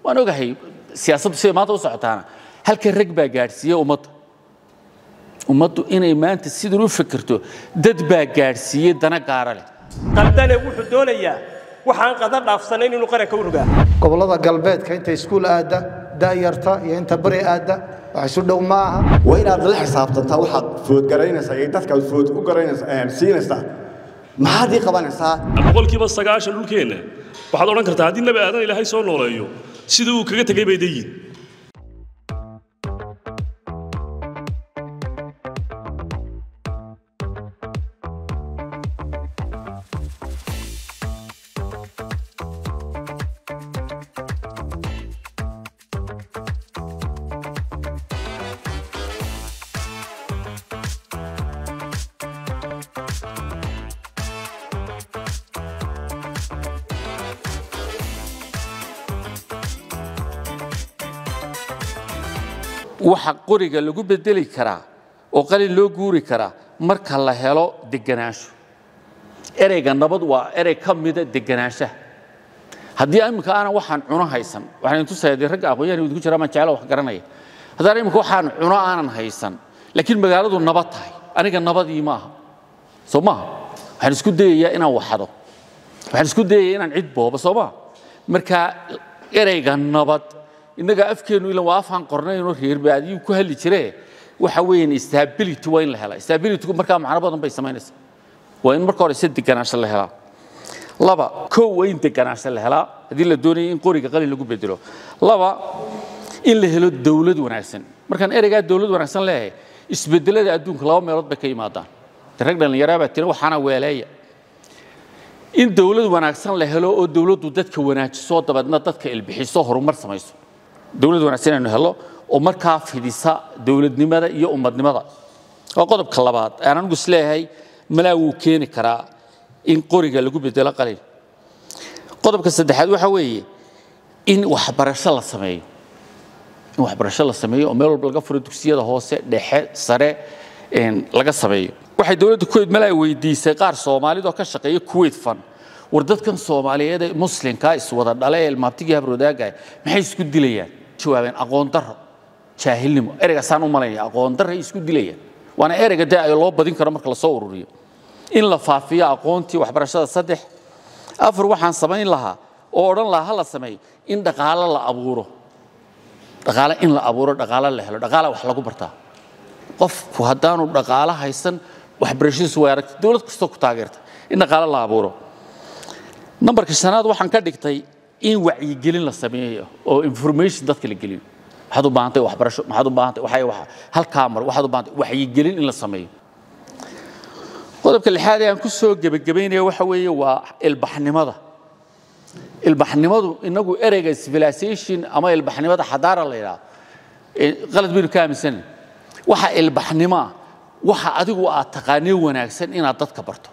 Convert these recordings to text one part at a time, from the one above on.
waan ogahay siyaasaddu siday maanta u socotaana halka rag baa gaadhsiiya ummadda ummaddu inay maanta sidan u fikirto dad baa gaadhsiiyey dana gaara leh qaldane wuxuu doonayaa waxaan qadar dhaafsanayn inuu qaranka u rogaa gobollada galbeedka inta iskuul aadda da'yarta iyo inta bari aadda wax isu dhow ma aha waa inaad la xisaabtantaa waxaad foodgaraynaysaa iyo dadkaad food u garanaysaa siinaysaa maxaad ii qabanaysaa boqolkiiba sagaashan dhulkeenna waxaad odhan kartaa haddii nabi aadan ilaahay soo nooleeyo sidii uu kaga tegay bay dayiin waxa qoriga lagu bedeli karaa oo qalin loo guuri karaa marka la helo deganaansho ereyga nabad waa erey ka mida deganaanshaha haddii imika aanan waxaan cuno haysan waxaan idin tusaya dee ragga aqoonyahan idinku jira maan jecelo wax garanaya haddaan imika waxaan cuno aanan haysan laakiin magaaladu nabad tahay aniga nabadii maaha soo maaha waxaan isku dayayaa inaan waxado waxaan isku dayayaa inaan cid boobo soo maaha marka ereyga nabad innaga afkeennu ilan waa afaan qornaynoo reerbaadiyuu ku hadli jiree waxa weeyaan stability waa in la helaa stabilitygu markaa macno badan bay samaynaysaa waa in marka hore se deganaansho la helaa laba kow waa in deganaansho la helaa haddii la doonaya in qoriga qalin lagu bedelo laba in la helo dawlad wanaagsan markaan ereygaa dawlad wanaagsan leeyahay isbedelada adduunka laba meelood bay ka yimaadaan de rag dhallinyaraa baa tiri waxaana weeleeya in dawlad wanaagsan la helo oo dawladdu dadka wanaajiso dabeedna dadka ilbixiso horumar samayso dawlad wanaagsan inaynu helo oo markaa fidisa dawladnimada iyo ummadnimada waa qodobka labaad aan anigu isleeyahay malaa wuu keeni karaa in qoriga lagu bedelo qalin qodobka saddexaad waxa weeye in waxbarasho la sameeyo in waxbarasho la sameeyo oo meel walba laga furo dugsiyada hoose dhexe sare laga sameeyo waxay dowladda kuwait malaa weydiisay qaar soomaalidoo ka shaqeeya kuwait fan war dadkan soomaaliyeed ee muslimkaa iswada dhale ee ilmaabtigii habroodaaga maxay isku dilayaan jawaabeen aqoon darro jaahilnimo ereygaasaan u malaynaya aqoon darray isku dilayaan waana ereyga dee ay loo badin karo marka lasoo ururiyo in la faafiyo aqoontii waxbarashada saddex afar waxaan samayn lahaa oo odhan lahaa ha la sameeyo in dhaqaalo la abuuro dhaqaale in la abuuro dhaqaalo la helo dhaqaala wax lagu bartaa qofku haddaanu dhaqaalo haysan waxbarashadiisu way aragtay dowlad kastoo ku taageerta in dhaqaalo la abuuro nambarka shanaad waxaan ka dhigtay in wacyigelin la sameeyo oo information dadka la geliyo waxaad u baahantay waxbarasho maxaad u baahantay waxay waxa halkaa mar waxaad u baahantay wacyigelin in la sameeyo qodobka lixaad ee aan ku soo gebagabaynaya waxa weeye waa ilbaxnimada ilbaxnimadu inagu ereyga civilization ama ilbaxnimada xadaara la yidhaahdo qalad baynu ka aaminsanan waxa ilbaxnimo ah waxa adigu aad taqaanee wanaagsan inaad dadka barto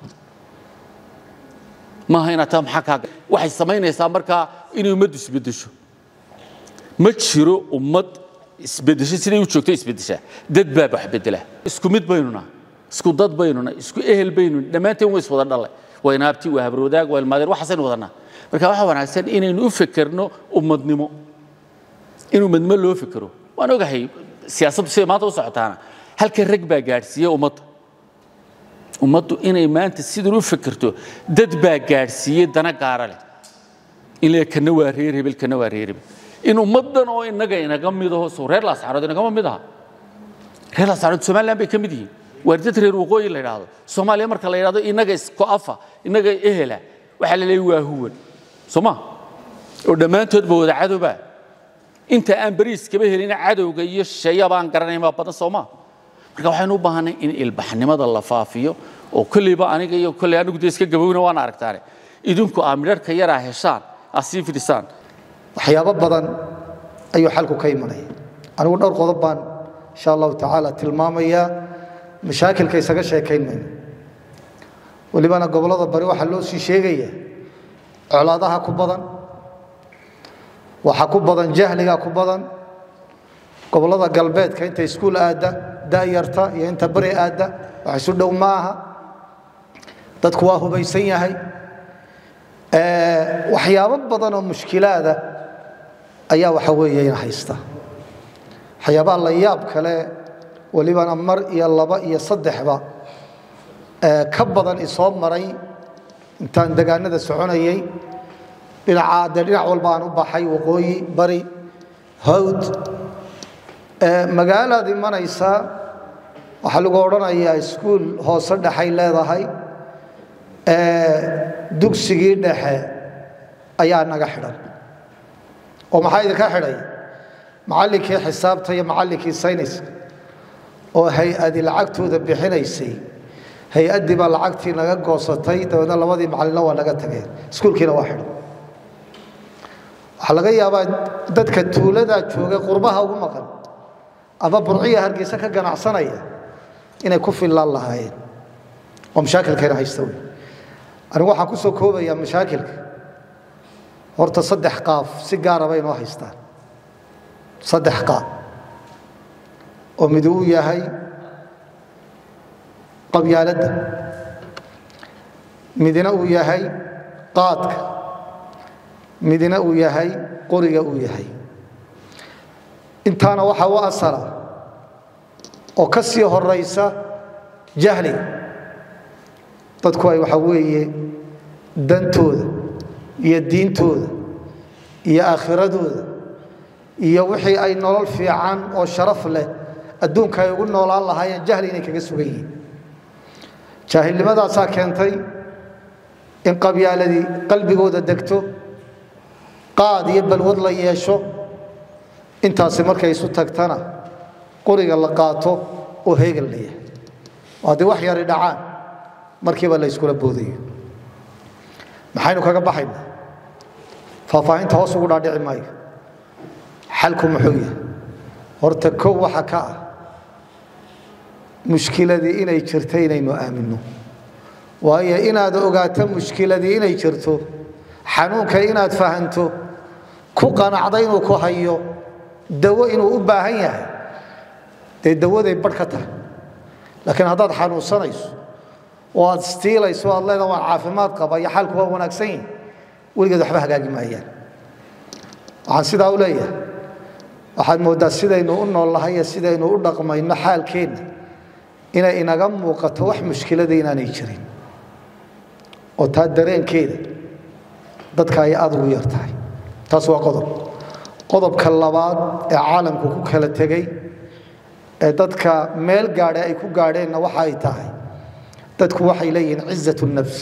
maaha inaad taa maxaa kaa waxay samaynaysaa markaa inay ummaddu isbeddesho ma jiro ummad isbeddesho siday u joogto isbeddeshaa dad baa wax beddela isku mid baynuna isku dad baynuna isku ehel baynuna dhammaanteen way iswada dhalle waa inaabti waa habroodaag waa ilmaadeer waxaasaynu wadanaa marka waxaa wanaagsan inaynu u fekerno ummadnimo in ummadnimo loo fekero waan ogahay siyaasaddu siday maanta u socotaana halka rag baa gaadhsiiya ummadda ummaddu inay maanta sidan u fikirto dad baa gaadhsiiyey dana gaara leh in le kana waa reer hebel kana waa reer hebel in ummaddan oo innaga inaga midaho soo reer laascarood inagama mid aha reer laascarood somaliland bay ka mid yihiin waa dad reer waqooyi la yidhaahdo soomaaliya marka la yidhahdo innaga isko afa innaga ehela waxaa la leeyahy waa huwan soo ma oo dhammaantoodba wada cadowba inta aan bariiskaba helina cadowga iyo shisheeya baan garanayn baa badan soo maa marka waxaynu u baahanay in ilbaxnimada la faafiyo oo kolleyba aniga iyo kolley anigu dee iska gabowna waan aragtaane idinku aa midharka yaraa heshaan aad sii fidisaan waxyaabo badan ayuu xalku ka imanaya anigu dhowr qodob baan insha allahu tacaala tilmaamayaa mashaakilka isaga sheekayn mayno welibana gobollada bari waxaa loo sii sheegaya colaadaha ku badan waxa ku badan jahliga ku badan gobollada galbeedka inta iskuul aadda da'yarta iyo inta bari aadda wax isu dhow ma aha dadku waa hubaysan yahay waxyaabo badan oo mushkilaada ayaa waxa weeyeyna haysta waxyaabaha la yaab kale welibana mar iyo laba iyo saddexba ee ka badan isoo maray intaan degaanada soconayay dhinacaa dee dhinac walba aan u baxay waqooyi bari hawd magaalaad imanaysaa waxaa lagu odhanayaa iskuul hoose dhexay leedahay dugsigii dhexe ayaa naga xidhan oo maxaa idinka xidhay macallinkii xisaabta iyo macallinkii sayniska oo hay-adi lacagtooda bixinaysay hay-addii baa lacagtii naga goosatay dabeedna labadii macallinna waa naga tageen iskuulkiina waa xidhan waxaa laga yaabaa dadka tuuladaa jooga qurbaha ugu maqan ama burciya hargeysa ka ganacsanaya inay ku fillaan lahaayeen oo mashaakilkayna haysta wey anigu waxaan ku soo koobayaa mashaakilka horta saddex qaaf si gaara bay noo haystaan saddex qaab oo mid uu yahay qabyaaladda midna uu yahay qaadka midna uu yahay qoriga uu yahay intaana waxaa u asala oo ka sii horaysa jahliga dadku ay waxaa weeye dantooda iyo diintooda iyo aakhiradooda iyo wixii ay nolol fiican oo sharaf leh adduunka ay ugu noolaan lahaayeen jahli inay kaga sugan yihiin jaahilnimadaasaa keentay in qabyaaladii qalbigooda degto qaad iyo balwad la yeesho intaasi markay isu tagtana qoriga la qaato oo heegan la yahay haddii wax yari dhacaan markiiba la yskula boodayo maxaynu kaga baxaynaa faahfaahinta hoos ugu dhaadhici maayo xalku muxuu yahay horta kow waxa ka ah mushkiladii inay jirto inaynu aaminno waayo inaad ogaato mushkiladii inay jirto xanuunka inaad fahanto ku qanacda inuu ku hayo dawo inuu u baahan yahay dee dawaday badh ka tahay laakiin haddaad xanuunsanayso oo aad istiilayso o aad leedaha waan caafimaad qaba iyo xaalku waa wanaagsan yihin weligeed waxba hagaagi maayaan waxaan sidaa u leeyahay waxaad mooddaa sidaynu u noollahay iyo sidaynu u dhaqmayno xaalkeenna inay inaga muuqato wax mushkilada inaanay jirin oo taa dareenkeeda dadka ay aad ugu yar tahay taas waa qodob qodobka labaad ee caalamku ku kala tegey ee dadka meel gaadhe ay ku gaadheenna waxa ay tahay dadku waxay leeyihiin cizat nafs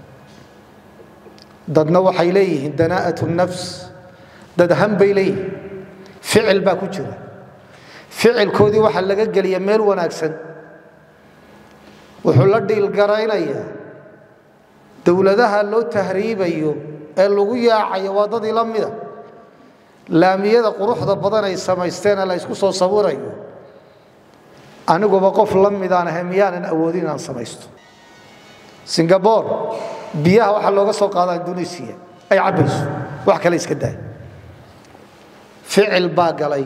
dadna waxay leeyihiin danaa'at nafs dad han bay leeyihiin ficil baa ku jira ficilkoodii waxaa laga geliya meel wanaagsan wuxuu la dhiilgaraynayaa dowladaha loo tahriibayo ee lagu yaacayo waa dad ila mida laamiyada quruxda badan ay samaysteene la ysku soo sawirayo aniguba qof la midaan ahay miyaanan awoodin inaan samaysto singabore biyaha waxaa looga soo qaadaa indonesiya ay cabbayso wax kale iska daay ficil baa galay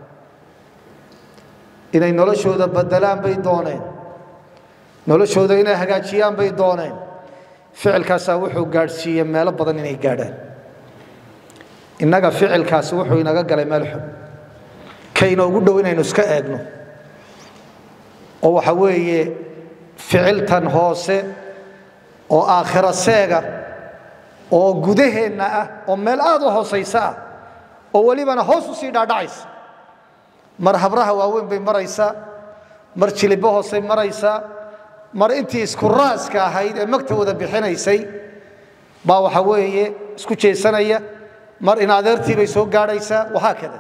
inay noloshooda badelaan bay dooneen noloshooda inay hagaajiyaan bay dooneen ficilkaasaa wuxuu gaadhsiiyey meelo badan inay gaadhaan innaga ficilkaasi wuxuu inaga galay meel xun kaynoogu dhow inaynu iska eegno oo waxa weeye ficiltan hoose oo aakhira seega oo gudaheenna ah oo meel aad u hoosaysa ah oo welibana hoos u sii dhaadhacaysa mar habraha waaweyn bay maraysaa mar jilibo hoosay maraysaa mar intii isku raaska ahayd ee magta wada bixinaysay baa waxa weeye isku jeesanaya mar in adeertii bay soo gaadhaysaa wahaakada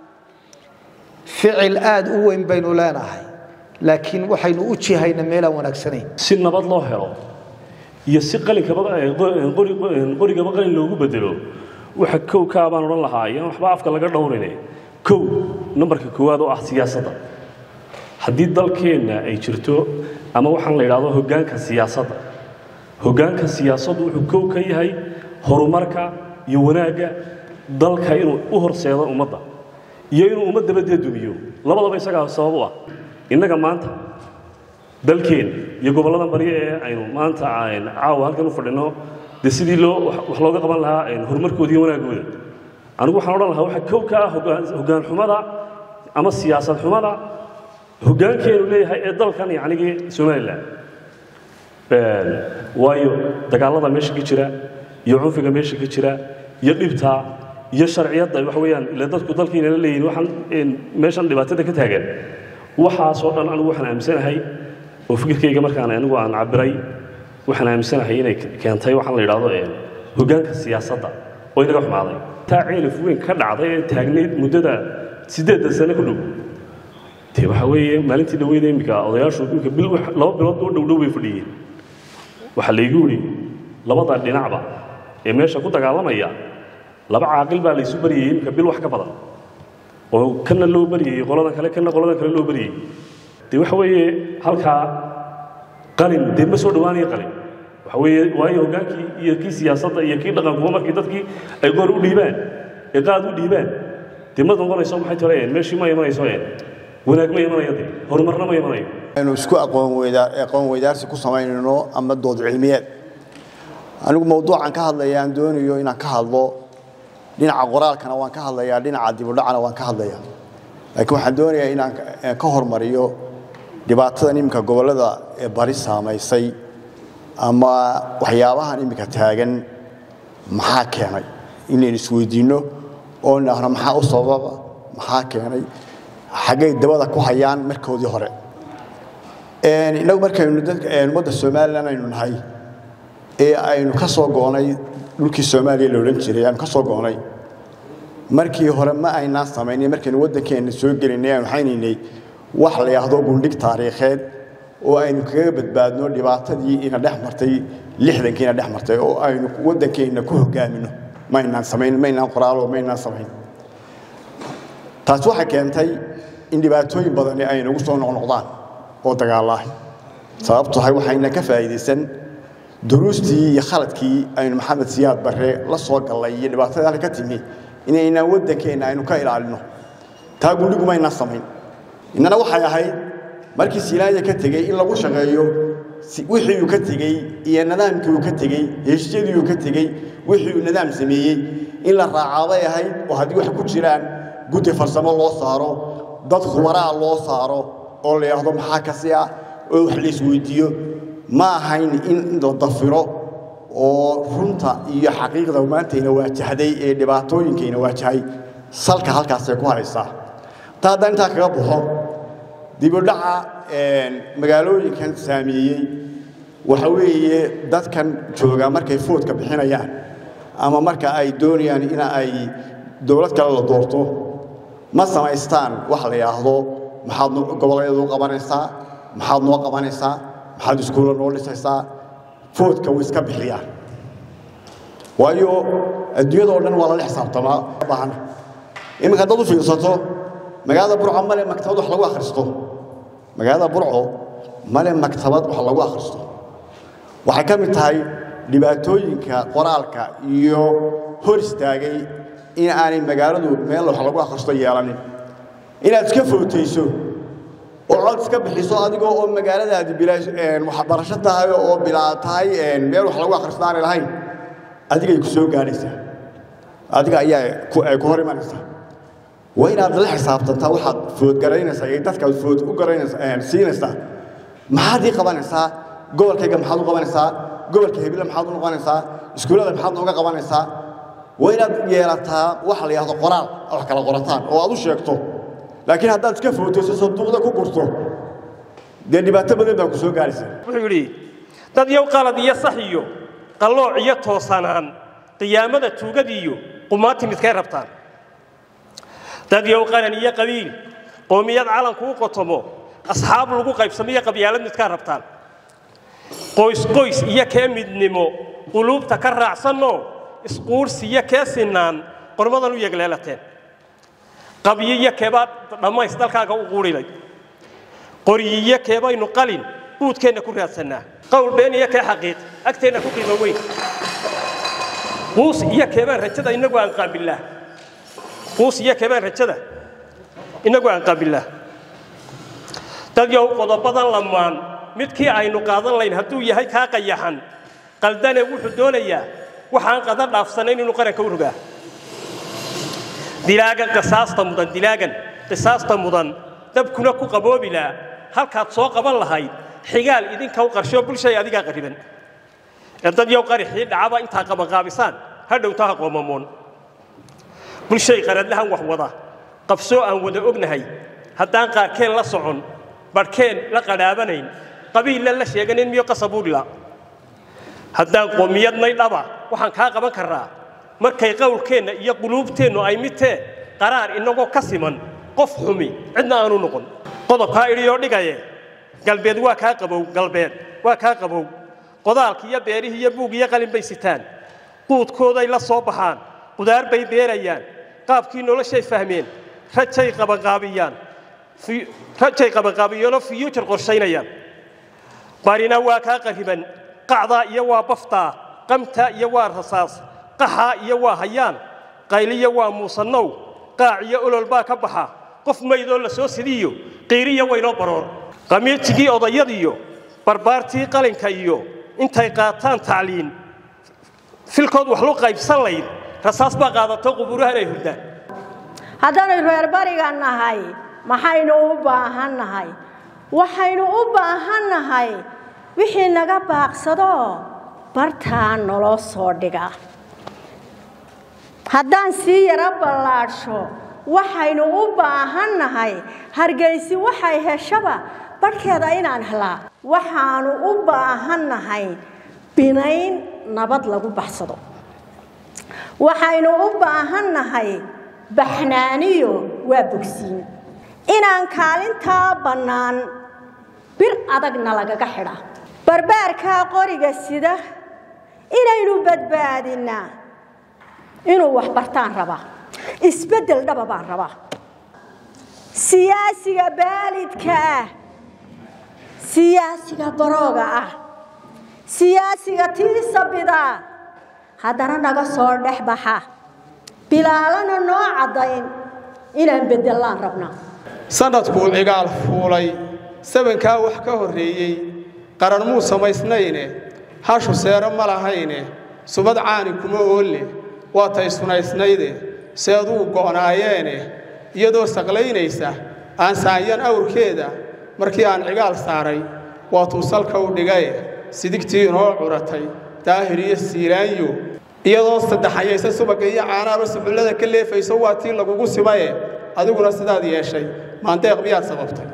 ficil aad u weyn baynu leenahay laakiin waxaynu u jihayna meelaan wanaagsanayn si nabad loo helo iyo si qalinkaba qorigaba qalin loogu bedelo waxa kow kaa baan odhan lahaa iyaan waxba afka laga dhowrine kow nambarka koowaad oo ah siyaasadda haddii dalkeenna ay jirto ama waxaan la idhahdo hoggaanka siyaasadda hoggaanka siyaasaddu wuxuu kow ka yahay horumarka iyo wanaagga dalka inuu u horseedo ummadda iyo inuu ummaddaba dee dumiyo labadaba isagaa sabab u ah innaga maanta dalkeen iyo gobolladan baryo ee aynu maanta caawa halkan u fadhinno dee sidii loo wax looga qaban lahaa horumarkooda iyo wanaagooda anigu waxaan odhan lahaa waxa kow ka ah hoggaan hoggaan xumada ama siyaasad xumada hoggaankeenu leeyahay ee dalkan yacnigii somalilan waayo dagaallada meesha ka jira iyo cunfiga meesha ka jira iyo dhibta iyo sharciyadda waxa weeyaan ila dadku dalkiina la leeyihin waxaan meeshan dhibaatada ka taagan waxaasoo dhan anigu waxaan aaminsanahay oo fikirkayga markaan anigu aan cabiray waxaan aaminsanahay inay keentay waxaan la yidhaahdo hoggaanka siyaasadda oo inaga xumaaday taa ceelif weyn ka dhacday ee taagnayd muddada siddeedda sano ku dhow dee waxa weeye maalintii dhaweyda iminka odayaashu iminka bil laba bilood oo dhow dhow bay fadhiyeen waxaa laygu yidhi labada dhinacba ee meesha ku dagaalamaya laba caaqil baa laysu baryayey iminka bil wax ka badan oo kana loo baryayey qoladan kale kana qoladan kale loo baryayey dee waxa weeye halkaa qalin dee ma soo dhowaanaya qalin waxa weeye waayo hoggaankii iyo kii siyaasadda iyo kii dhaqankuba markii dadkii ay goor u dhiibaan ee qaad u dhiibaan dee ma noqonayso maxay tirayeen meeshii ma imanayso een wanaag ma imanayo dee horumarna ma imanayo aynu isku aqoon weydaa aqoon weydaarsi ku samaynayno ama dood cilmiyeed anigu mawduucan ka hadlaya aan doonayo inaan ka hadlo dhinaca qoraalkana waan ka hadlayaa dhinaca dibudhacana waan ka hadlayaa laakiin waxaan doonayaa inaan ka hormariyo dhibaatadan iminka gobollada ee bari saamaysay ama waxyaabahan iminka taagan maxaa keenay inaynu isweydiinno oo nidhaahno maxaa u sababa maxaa keenay xaggay dabada ku hayaan markoodii hore innagu markaynu ummadda somalilan aynu nahay ee aynu ka soo go'nay dhulkii soomaaliya la odhan jiray aynu ka soo go'nay markii hore ma aynaan samaynin markaynu waddankeenna soo gelinay aynu haynaynay wax la yidhaahdo gundhig taariikheed oo aynu kaga badbaadno dhibaatadii ina dhex martay lixdankiina dhex martay oo aynu waddankeenna ku hogaamino maynaan samayn maynaan qoraalo maynaan samayn taasi waxay keentay in dhibaatooyin badani ay nagu soo noqnoqdaan oo dagaallaahay sababtu tahay waxayna ka faa'iidaysan duruustii iyo khaladkii aynu maxamed siyaad barre la soo gallay iyo dhibaatadii halka ka timi inaynaan waddankeenna aynu ka ilaalino taa gundhigu maynaan samayn innana waxay ahayd markii silaanya ka tegey in lagu shaqeeyo wixii uu ka tegey iyo nidaamkii uu ka tegey heshiisyadii uu ka tegey wixii uu nidaam sameeyey in la raacaaday ahayd oo haddii wax ku jiraan guddi farsamo loo saaro dad khubaraa loo saaro oo la yidhaahdo maxaa kasi ah oo wax la isweydiiyo ma ahayn in la dafiro oo runta iyo xaqiiqda maantayna waajahday ee dhibaatooyinkayna waajahay salka halkaasay ku haysaa ta haddaan intaa kaga baxo dibudhaca magaalooyinkan saameeyey waxa weeye dadkan jooga markay foodka bixinayaan ama marka ay doonayaan in ay dowlad kale la doorto ma samaystaan wax la yidhaahdo maxaad goboleedu qabanaysaa maxaad noo qabanaysaa maxaad iskuulla noo dhisaysaa foodka way iska bixiyaan waayo adduunyadoo dhan waa lala xisaabtamaa baahan iminka haddaad u fiirsato magaalada burco male maktabad wax lagu akhristo magaalada burco male maktabad wax lagu akhristo waxay ka mid tahay dhibaatooyinka qoraalka iyo hor istaagay in aanay magaaladu meel wax lagu akhristo yeelanin inaad iska footayso oo cod iska bixiso adigoo oo magaaladaadi waxbarasho tahay oo bilaa tahay meel wax lagu akhristo aanay lahayn adigay ku soo gaadhaysaa adiga ayaa ay ku hor imanaysaa waa inaad la xisaabtantaa waxaad foodgaraynaysaa iyo dadka food u garanaysaa siinaysaa maxaad ii qabanaysaa gobolkayga maxaad u qabanaysaa gobolka hebile maxaad u noqonaysaa iskuullada maxaad nooga qabanaysaa waa inaad yeelataa waxa la yidhahdo qoraal wax kala qorataan oo aad u sheegto laakiin haddaad iska footayso sanduuqda ku gurto dee dhibaato badan baa ku soo gaaraysa wuxuu yidhi dad yow qalad iyo sax iyo qallooc iyo toosanaan qiyaamada tuugadiiyo qumaati midkay rabtaan dad yow qaran iyo qabiil qoomiyad calanku u qotomo asxaab lagu qaybsamiyo qabyaalad midkaa rabtaan qoys qoys iyo kee midnimo quluubta ka raacsanoo isquursiyo kee sinaan qormadan u yegleelateen qabyi iyo keebaa dhammays dalkaaga u quurilay qoryiyo keebaynu qalin buudkeenna ku raadsannaa qowl been iyo kee xaqiiq agteenna ku qiimo weyn quus iyo keebaan rajada innagu aan qaabillah quus iyo keebaan rajada innagu aan qaabillah dad yow qodobadan lamaan midkii aynu qaadan layn hadduu yahay kaa qayaxan qaldane wuxuu doonayaa waxaan qadar dhaafsanayn inuu qaranka u rogaa dilaagan qisaasta mudan dilaagan qisaasta mudan dabkuna ku qaboobi laa halkaad soo qaban lahayd xigaal idinka u qarshoo bulshay adigaa qariban ee dad yow qarixii dhacaba intaa qabanqaabisaan ha dhowta ha qoomamoon bulshay qaradlahan wax wada qabsoo aan wada ognahay haddaan qaarkeen la socon barhkeen la qadhaabanayn qabiilla la sheeganin miyo qasabuudhila haddaan qoomiyadnay dhaba waxaan kaa qaban karraa markay qowlkeenna iyo quluubteennu ay midtee qaraar inagoo ka siman qof xumi cidna aanu noqon qodobkaa idhiyoo dhigaye galbeed waa kaa qabow galbeed waa kaa qabow qodaalki iyo beerihii iyo buug iyo qalin bay sitaan quudkooday la soo baxaan qudaar bay beerayaan qaabkii noloshay fahmeen rajay qabanqaabiyaan rajay qabanqaabiyeenoo fiyuujar qorshaynayaan barina waa kaa qariban qacdaa iyo waa baftaa qamtaa iyo waa rasaas qaxaa iyo waa hayaan qayliya waa muusannow qaac iyo olol baa ka baxa qof maydoo la soo sidiyo qiiriya waynoo baroor qamiirtigii odayadiyo barbaartii qalinka iyo intay qaataan tacliin filkood wax lu qaybsan layd rasaas baa qaadato qubuurahan ay hurdaan haddaynu reer bariga nahay maxaynu u baahan nahay waxaynu u baahan nahay wixii naga baaqsado bartaa naloo soo dhiga haddaan sii yaro ballaadhsho waxaynu u baahan nahay hargaysi waxay heshaba barhkeeda inaan helaa waxaanu u baahan nahay binayn nabad lagu baxsado waxaynu u baahan nahay baxnaaniyo waa bogsiin inaan kaalintaa bannaan bir adagna lagaga xidha barbaarkaa qoriga sida inaynu badbaadinnaa inuu wax bartaan rabaa isbeddel dhaba baan rabaa siyaasiga baalidka ah siyaasiga barooga ah siyaasiga tiisabida haddana naga soo dhex baxa bilaalana noo caddayn inaan beddellaan rabnaa sanadkuu cigaal fuulay sabankaa wax ka horreeyey qaran muu samaysnayne hashu seero ma lahayne subad caani kuma oolle waa tay sunaysnayde seeduu go'naayeene iyadoo saqlaynaysa aan saanyan awrkeeda markii aan cigaal saaray waatuu salka u dhigaye sidigtii inoo curatay daahir iyo siilaanyo iyadoo saddexayaysa subagga iyo caanaaba suxullada ka leefayso waa tii lagugu simaye adiguna sidaad yeeshay maandeeq miyaad sababtay